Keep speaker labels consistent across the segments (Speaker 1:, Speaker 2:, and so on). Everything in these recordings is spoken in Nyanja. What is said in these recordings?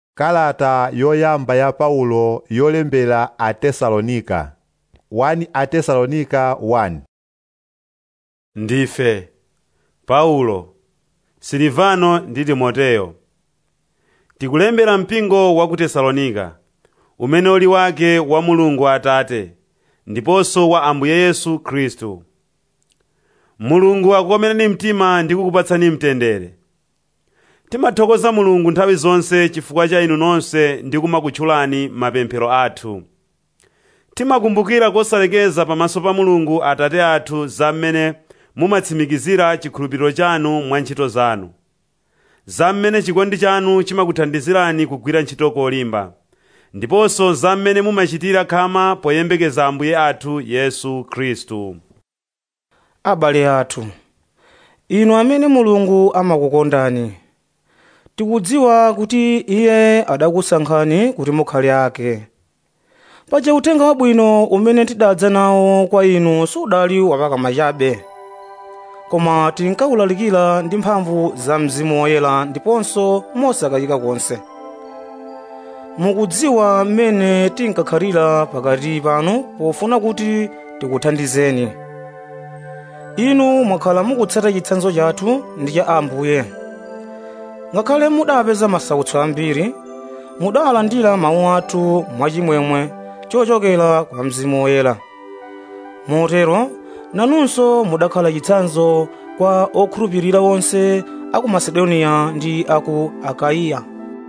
Speaker 1: kalata yoyamba ya paulo yolembera atesalonika 1 atesalonika 1
Speaker 2: ndife paulo silivano ndi timoteyo tikulembera mpingo wa ku tesalonika umene uli wake wa mulungu atate ndiponso wa ambuye yesu khristu mulungu akukomereni mtima ndi kukupatsani mtendere timathokoza mulungu nthawi zonse chifukwa cha inu nonse ndi kumakutchulani mapemphero athu timakumbukira kosalekeza pamaso pa mulungu atate athu za mmene mumatsimikizira chikhulupiriro chanu mwa ntchito zanu za mmene chikondi chanu chimakuthandizirani kugwira ntchito kolimba ndiponso za mmene mumachitira khama poyembekeza ambuye athu yesu khristu
Speaker 3: abale athu inu amene mulungu amakukondani tikudziwa kuti iye adakusankhani kuti mukhale ake paja uthenga wabwino umene tidadza nawo kwa inu sudali wapakama chabe koma tinkawulalikira ndi mphamvu za mzimu woyera ndiponso mosakayika konse mukudziwa mmene tinkakhalira pakati panu pofuna kuti tikuthandizeni inu mwakhala mukutsata chitsanzo chathu ndi cha ambuye ngakhale mudapeza masautso ambiri mudalandira mawu athu mwachimwemwe chochokera kwa mzimu woyera motero nanunso mudakhala chitsanzo kwa okhulupirira onse aku masedoniya ndi aku akaiya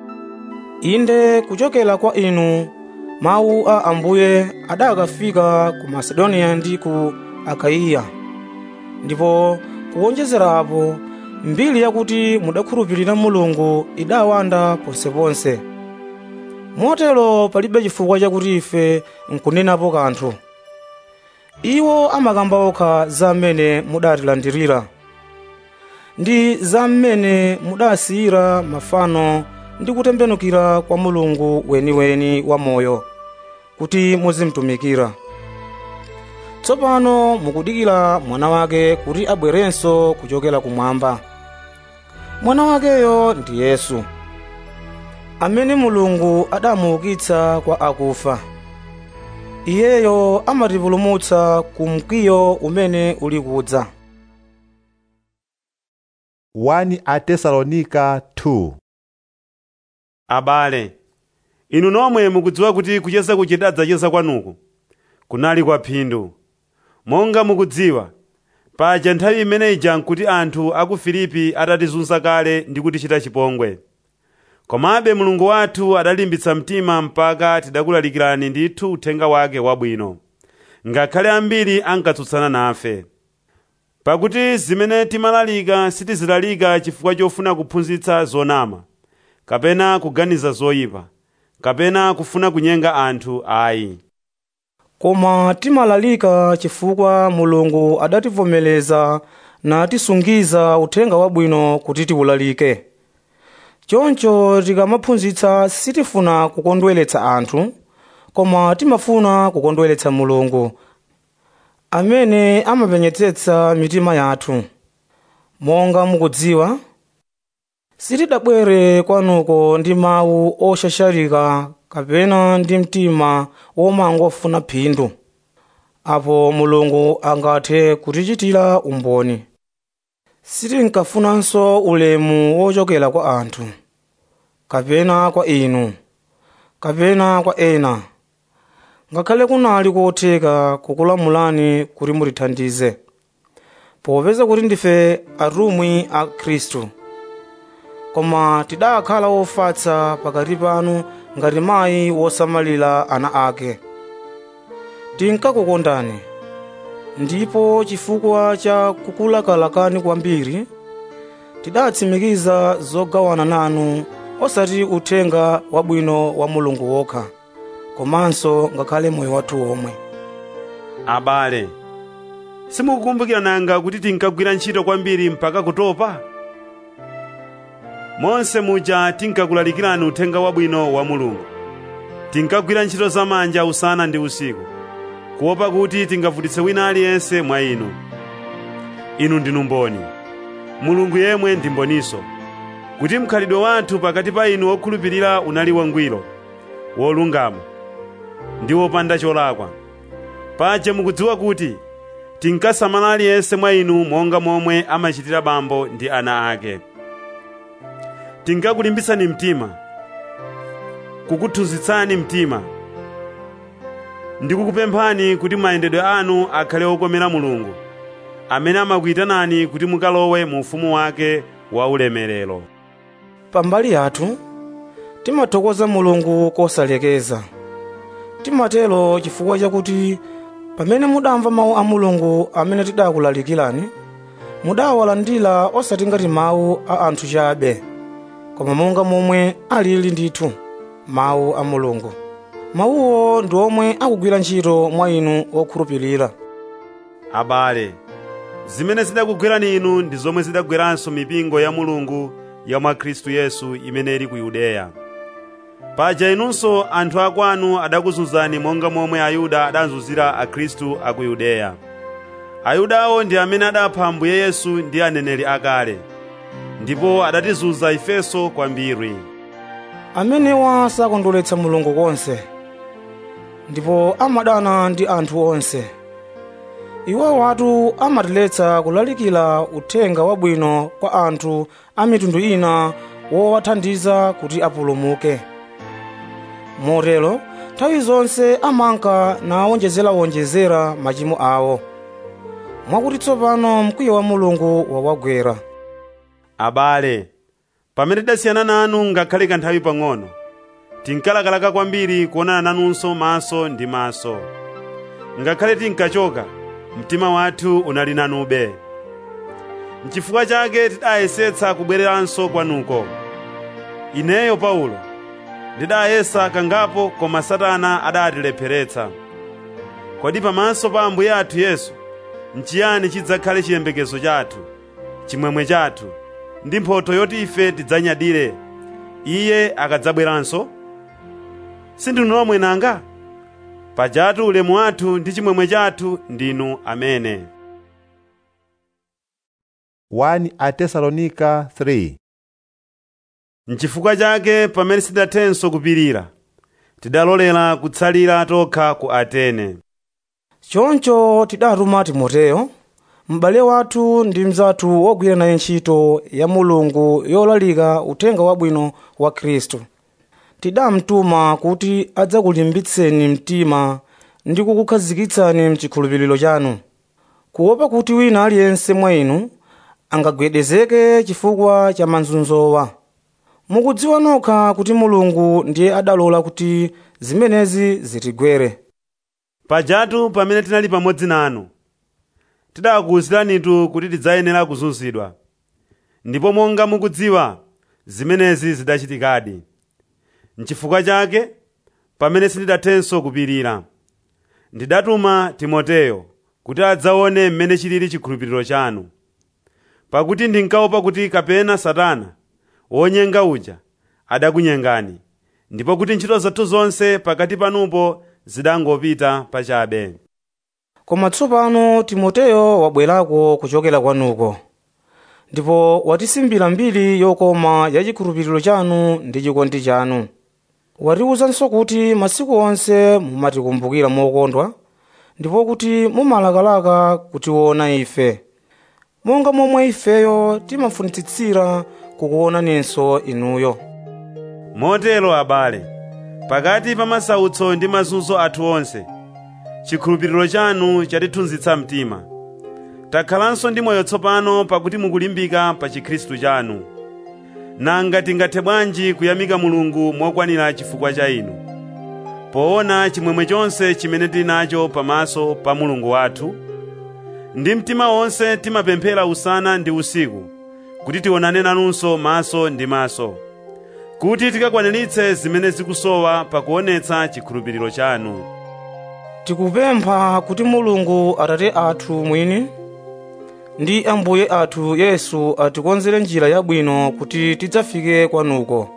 Speaker 3: inde kuchokera kwa inu mawu a ambuye adakafika ku masedoniya ndi ku akaiya ndipo kuwonjezera apo mbiri yakuti mudakhulupirira mulungu idawanda ponseponse motero palibe chifukwa chakuti ife nkunenapo kanthu iwo amakamba okha za mmene mudatilandirira ndi za mmene mudasiyira mafano ndi kutembenukira kwa mulungu weniweni wa moyo kuti muzimtumikira tsopano mukudikira mwana wake kuti abwerenso kuchokera kumwamba mwana wakeyo ndi yesu amene mulungu adamuukitsa kwa akufa iyeyo amatipulumutsa ku mkwiyo umene uli kudza
Speaker 1: 1 atesalonika 2
Speaker 2: abale inu nomwe mukudziwa kuti kucheza kuchidadzacheza kwanuku kunali kwa phindu monga mukudziwa paja nthawi imene ija nkuti anthu a ku filipi atatizunza kale ndi kutichita chipongwe komabe mulungu wathu adalimbitsa mtima mpaka tidakulalikirani ndithu uthenga wake wabwino ngakhale ambiri ankatsutsana nafe pakuti zimene timalalika sitizilalika chifukwa chofuna kuphunzitsa zonama kapena kuganiza zoyipa kapena kufuna kunyenga anthu ayi
Speaker 3: koma timalalika chifukwa mulungu adativomereza natisungiza uthenga wabwino kuti tiwulalike choncho tikamaphunzitsa sitifuna kukondweretsa anthu koma timafuna kukondweretsa mulungu amene amapenyetsetsa mitima yathu monga mukudziwa sitidabwere kwanuko ndi mawu oshashalika kapena ndi mtima womangofuna phindu apo mulungu angathe kutichitira umboni sitinkafunanso ulemu wochokera kwa anthu kapena kwa inu kapena kwa ena ngakhale kunali kotheka kukulamulani kuti mutithandize popeza kuti ndife atumwi a khristu koma tidakhala ofatsa pakati panu ngati mayi wosamalira ana ake tinkakukondani ndipo chifukwa cha kukulakalakani kwambiri tidatsimikiza zogawana nanu osati uthenga wabwino wa mulungu wokha komanso ngakhale moyo wathu womwe
Speaker 2: abale simukukumbukira nanga kuti tinkagwira ntchito kwambiri mpaka kutopa monse muja tinkakulalikirani uthenga wabwino wa mulungu tinkagwira ntchito zamanja usana ndi usiku kuopa kuti tingavutitse wina aliyense mwa inu inu ndinu mboni mulungu yemwe ndi mboninso kuti mkhalidwe wathu pakati pa inu okhulupirira unali wangwiro wolungama ndi wopanda cholakwa paja mukudziwa kuti tinkasamala aliyense mwa inu monga momwe amachitira bambo ndi ana ake tinkakulimbitsani mtima kukuphunzitsani mtima ndikukupemphani kuti mayendedwe anu akhale okomera mulungu amene amakuyitanani kuti mukalowe mu ufumu wake wa ulemerero
Speaker 3: pambali yathu timathokoza mulungu kosalekeza timatero chifukwa chakuti pamene mudamva mawu a mulungu amene tidakulalikirani mudawalandira osati ngati mawu a anthu chabe koma monga momwe alili ndithu mawu a mulungu mawuwo ndi omwe akugwira ntchito mwa inu okhulupirira
Speaker 2: abale zimene zidakugwerani inu ndi zomwe zidagweranso mipingo ya mulungu ya mwa khristu yesu imene ili ku yudeya paja inunso anthu akwanu adakuzunzani monga momwe ayuda adazunzira akhristu a ku yudeya ayudawo ndi amene adapha ambuye yesu ndi aneneri akale ndipo adatizunza ifenso kwambiri
Speaker 3: amenewa sakondweretsa mulungu konse ndipo amadana ndi anthu onse iwo atu amatiletsa kulalikira uthenga wabwino kwa anthu a mitundu ina wowathandiza kuti apulumuke motero nthawi zonse amanka nawonjezerawonjezera machimo awo mwakuti tsopano mkwiyo wa mulungu wawagwera
Speaker 2: abale pamene tidasiyana nanu ngakhale kanthawi pang'ono tinkalakalaka kwambiri kuonana nanunso maso ndi maso ngakhale tinkachoka mtima wathu unali nanube n'chifukwa chake tidayesetsa kubwereranso kwanuko ineyo paulo ndidayesa kangapo koma satana adatilepheretsa kodi pamaso pa ambuye athu yesu nchiyani chidzakhale chiyembekezo chathu chimwemwe chathu ndi mphotho yoti ife tidzanyadire iye akadzabweranso sindinu nomwe nanga pajatu ulemu wathu ndi chimwemwe chathu ndinu amene
Speaker 1: 1 Atesalonika 3
Speaker 2: N'chifukwa chake pamene sidathenso kupirira tidalolera kutsalira tokha ku Atene
Speaker 3: choncho tidatuma timoteyo m'bale wathu ndi mnzathu wogwira naye ntchito ya mulungu yolalika uthenga wabwino wa khristu tidamtuma kuti adzakulimbitseni mtima ndi kukukhazikitsani mchikhulupiriro chanu kuopa kuti wina aliyense mwa inu angagwedezeke chifukwa cha mazunzowa mukudziwa nokha kuti mulungu ndiye adalola kuti zimenezi zitigwere
Speaker 2: pajatu pamene tinali pamodzi nanu tidakuwuziranitu kuti tidzayenera kuzunzidwa ndipo monga mukudziwa zimenezi zidachitikadi n'chifukwa chake pamene sindidathenso kupirira ndidatuma timoteyo kuti adzaone mmene chilili chikhulupiriro chanu pakuti ndinkaopa kuti kapena satana wonyenga uja adakunyengani ndipo kuti ntchito zathu zonse pakati panupo zidangopita pachabe
Speaker 3: koma tsopano timoteyo wabwerako kuchokera kwanuko ndipo watisimbira mbiri yokoma ya chikhulupiriro chanu ndi chikondi chanu watiwuzanso kuti masiku onse mumatikumbukira mokondwa ndipo kuti mumalakalaka kutiona ife monga momwe ifeyo timafunitsitsira kukuonaninso inuyo
Speaker 2: motero abale pakati pa masautso ndi mazunzo athu onse chikhulupiriro chanu chatithunzitsa mtima takhalanso ndi moyo tsopano pakuti mukulimbika pa chikhristu chanu nanga tingathe bwanji kuyamika mulungu mokwanira chifukwa cha inu poona chimwemwe chonse chimene tili nacho pamaso pa mulungu wathu ndi mtima wonse timapemphera usana ndi usiku kuti tionane nanunso maso ndi maso kuti tikakwaniritse zimene zikusowa pakuonetsa chikhulupiriro chanu
Speaker 3: tikupempha kuti mulungu atate athu mwini ndi ambuye athu yesu atikonzere njira yabwino kuti tidzafike kwanuko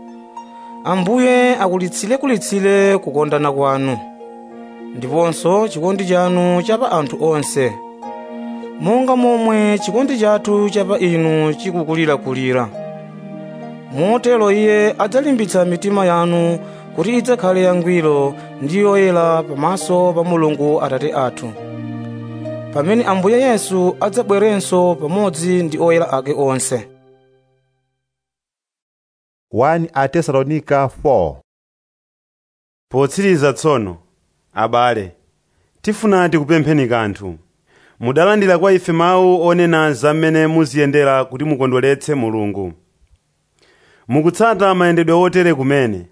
Speaker 3: ambuye akulitsire-kulitsire kukondana kwanu ndiponso chikondi chanu cha pa anthu onse monga momwe chikondi chathu cha pa inu chikukulirakulira motero iye adzalimbitsa mitima yanu kuti idzakhale yangwiro ndi yoyera pamaso pa mulungu atate athu pamene ambuye yesu adzabwerenso pamodzi ndi oyera ake onse
Speaker 1: 1 atesalonika 4
Speaker 2: potsiriza tsono abale tifuna tikupempheni kanthu mudalandira kwa ife mawu onena za mmene muziyendera kuti mukondweretse mulungu mukutsata mayendedwe otere kumene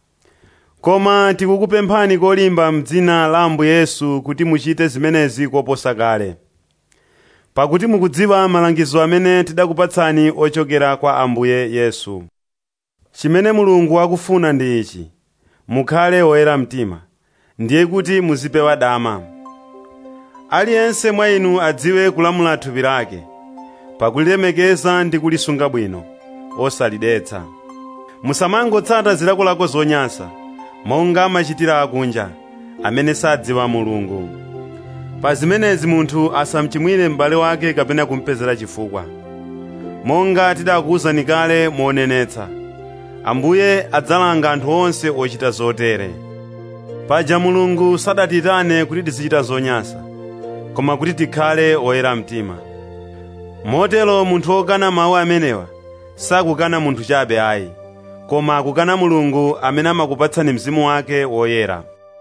Speaker 2: koma tikukupemphani kolimba m'dzina la ambuye yesu kuti muchite zimenezi koposa kale pakuti mukudziwa malangizo amene tidakupatsani ochokera kwa ambuye yesu chimene mulungu akufuna ndi ichi mukhale oyera mtima ndiye kuti muzipewa dama aliyense mwa inu adziwe kulamula thupi lake pakulilemekeza ndi kulisunga bwino osalidetsa musamangotsata zilakolako zonyansa monga amachitira akunja amene sadziwa mulungu pa zimenezi munthu asamchimwire m'bale wake kapena kumpezera chifukwa monga tidakuwuzani kale monenetsa ambuye adzalanga anthu onse ochita zotere paja mulungu sadatitane kuti tizichita zonyansa koma kuti tikhale oyera mtima motero munthu wokana mawu amenewa sakukana munthu chabe ayi koma akukana mulungu amene amakupatsani mzimu wake woyera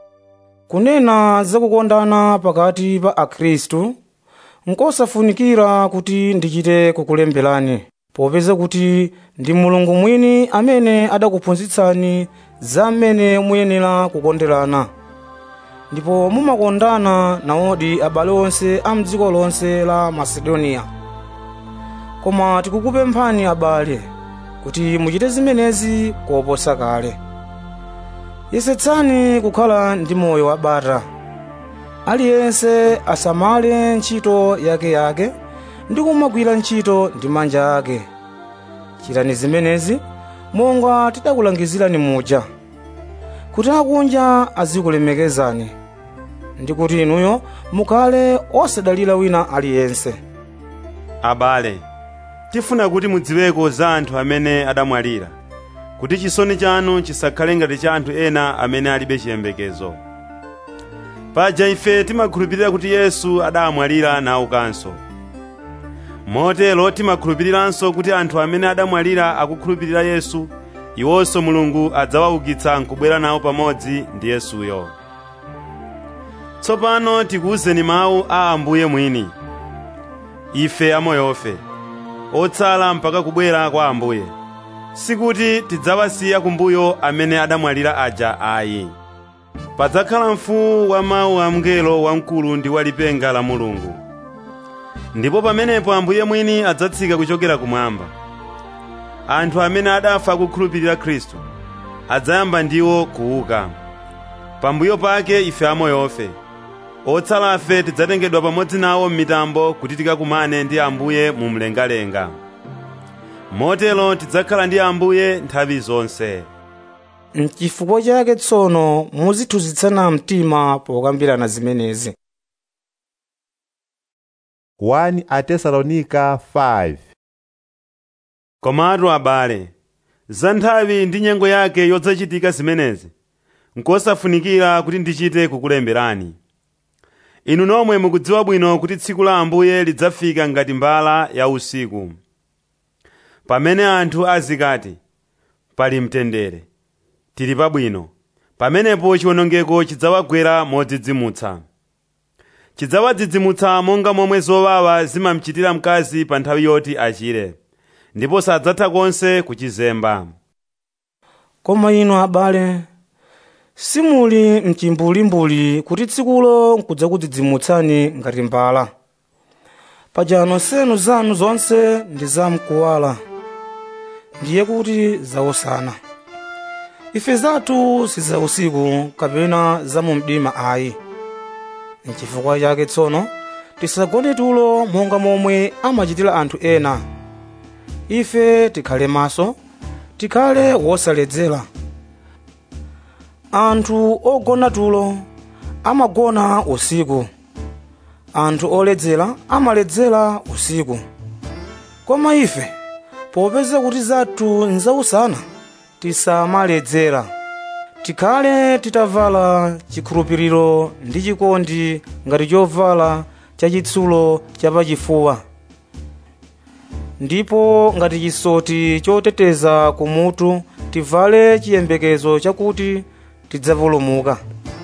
Speaker 3: kunena zakukondana pakati pa akhristu nkosafunikira kuti ndichite kukulemberani popeza kuti ndi mulungu mwini amene adakuphunzitsani za mmene muyenera kukonderana ndipo mumakondana nawodi abale onse a mdziko lonse la masedoniya koma tikukupemphani abale kuti muchite zimenezi koposa kale yesetsani kukhala ndi moyo wabata aliyense asamale ntchito yakeyake ndi kumagwira ntchito ndi manja ake chitani zimenezi monga tidakulangizirani muja kuti akunja azikulemekezani ndi kuti inuyo mukhale osadalira wina aliyense
Speaker 2: abale tifuna kuti mudziweko za anthu amene adamwalira kuti chisoni chanu chisakhale ngati cha anthu ena amene alibe chiyembekezo paja ife timakhulupirira kuti yesu adamwalira naukanso motero timakhulupiriranso kuti anthu amene adamwalira akukhulupirira yesu iwonso mulungu adzawaukitsa nkubwera nawo pamodzi ndi yesuyo tsopano tikuwuzeni mawu a ambuye mwini ife amoyofe otsala mpaka kubwera kwa ambuye sikuti tidzawasiya kumbuyo amene adamwalira aja ayi padzakhala mfuwu wa mawu a mngelo wamkulu ndi wa lipenga la mulungu ndipo pamenepo ambuye mwini adzatsika kuchokera kumwamba anthu amene adafa akukhulupirira khristu adzayamba ndiwo kuuka pambuyo pake ife amoyofe otsalafe tidzatengedwa pamodzi nawo m'mitambo kuti tikakumane ndi ambuye mu mlengalenga motero tidzakhala ndi ambuye nthawi zonse
Speaker 3: n'chifukwa chake tsono muzithunzitsana mtima pokambirana zimenezi
Speaker 1: 1 atesalonika 5
Speaker 2: komatu abale za nthawi ndi nyengo yake yodzachitika zimenezi nkosafunikira kuti ndichite kukulemberani inu nomwe mukudziwa bwino kuti tsiku la ambuye lidzafika ngati mbala ya usiku pamene anthu azikati pali mtendere tili pabwino pamenepo chiwonongeko chidzawagwera modzidzimutsa chidzawadzidzimutsa monga momwe zowawa zimamchitira mkazi pa nthawi yoti achire ndipo sadzatha konse kuchizemba
Speaker 3: koma inu abale simuli mchimbulimbuli kuti tsikulo nkudzakudzidzimutsani ngati mbala paja nonsenu zanu zonse ndi zamkuwala ndiye kuti zausana ife zathu si za usiku kapena za mu mdima ayi nchifukwa chake tsono tisagone tulo monga momwe amachitira anthu ena ife tikhale maso tikhale wosaledzera anthu ogona tulo amagona usiku anthu oledzera amaledzera usiku koma ife popeza kuti zathu nzausana tisamaledzera tikhale titavala chikhulupiriro ndi chikondi ngati chovala chachitsulo chapachifuwa ndipo ngati chisoti choteteza kumutu tivale chiyembekezo chakuti tidzapulumuka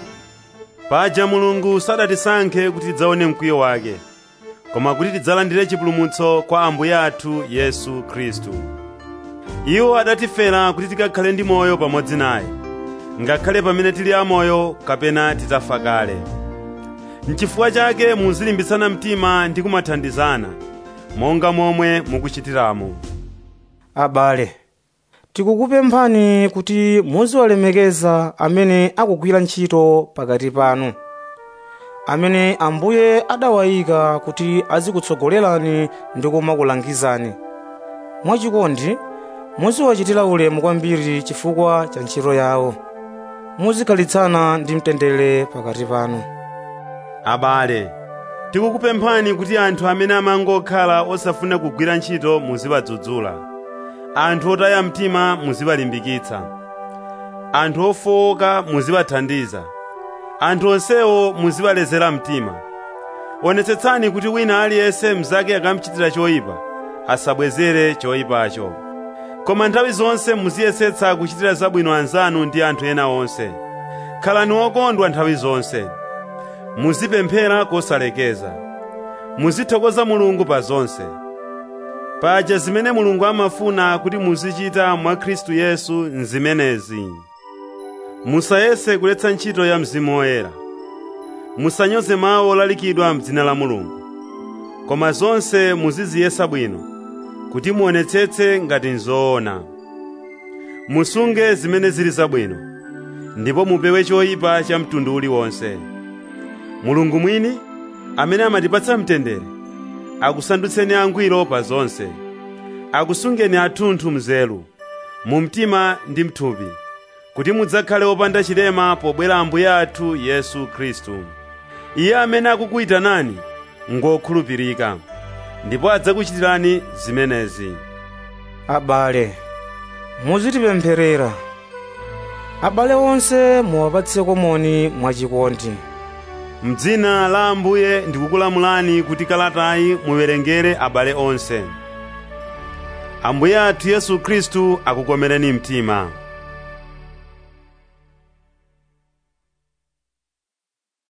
Speaker 2: paja mulungu sadatisankhe kuti tidzaone mkwiyo wake koma kuti tidzalandire chipulumutso kwa ambuye athu yesu khristu iwo adatifera kuti tikakhale ndi moyo pamodzi naye ngakhale pamene tili amoyo kapena titafa kale n'chifukwa chake muzilimbitsana mtima ndi kumathandizana monga momwe mukuchitiramo
Speaker 3: abale tikukupemphani kuti muziwalemekeza amene akugwira ntchito pakati panu amene ambuye adawayika kuti azikutsogolerani ndi kumakulangizani mwachikondi muziwachitira ulemu kwambiri chifukwa cha ntchito yawo muzikhalitsana ndi mtendere pakati panu
Speaker 2: abale tikukupemphani kuti anthu amene amangokhala osafuna kugwira ntchito muziwadzudzula anthu otaya mtima muziwalimbikitsa anthu ofowoka muziwathandiza anthu onsewo muziwalezera mtima onetsetsani kuti wina aliyense mnzake akamuchitira choyipa asabwezere choyipacho koma nthawi zonse muziyesetsa kuchitira zabwino anzanu ndi anthu ena onse khalani okondwa nthawi zonse muzipemphera kosalekeza muzithokoza mulungu pa zonse paja zimene mulungu amafuna kuti muzichita mwa khristu yesu nzimenezi musayese kuletsa ntchito ya mzimu woyera musanyoze mawu olalikidwa m'dzina la mulungu koma zonse muziziyesa bwino kuti muonetsetse ngati nzoona musunge zimene zili zabwino ndipo mupewe choyipa cha mtundu uliwonse mulungu mwini amene amatipatsa mtendere akusandutseni angwiro pa zonse akusungeni athunthu mzelu mu mtima ndi mthupi kuti mudzakhale opanda chilema pobwera ambuye athu yesu khristu iye amene akukuyitanani ngokhulupirika ndipo adzakuchitirani zimenezi
Speaker 3: abale muzitipempherera abale onse muwapatseko moni mwachikondi
Speaker 2: m'dzina la ambuye ndikukulamulani kuti kalatayi muwerengere abale onse ambuye athu yesu khristu akukomereni mtima